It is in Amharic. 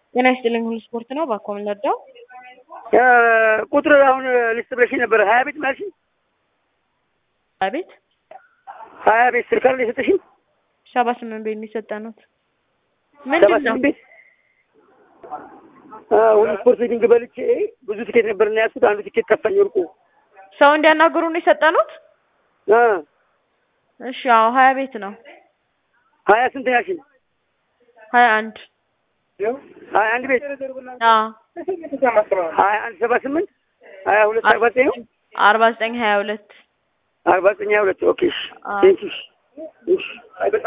ጤና ይስጥልኝ ሁሉ ስፖርት ነው። እባክዎ ምን ልርዳው? ቁጥር አሁን ልስጥ ብለሽኝ ነበር። ሀያ ቤት ማለሽኝ? አቤት ሀያ ቤት ስልክ አይደል የሰጠሽኝ? ሰባ ስምንት ቤት የሚሰጠኑት ሰባ ምንድን ነው? ስምንት ቤት ሁሉ ስፖርት ቤቲንግ በልቼ ብዙ ትኬት ነበር እና ያዝኩት። አንዱ ትኬት ጠፋኝ ወርቁ። ሰው እንዲያናግሩ ነው የሰጠኑት? አ እሺ አዎ ሀያ ቤት ነው። ሀያ ስንት ያልሽኝ? ሀያ አንድ ሀያ አንድ ቤት አዎ ሀያ አንድ ሰባ ስምንት ሀያ ሁለት አርባ ዘጠኝ ነው አርባ ዘጠኝ ሀያ ሁለት አርባ ዘጠኝ ሀያ ሁለት ኦኬ እሺ አዎ። ቴንኪው እሺ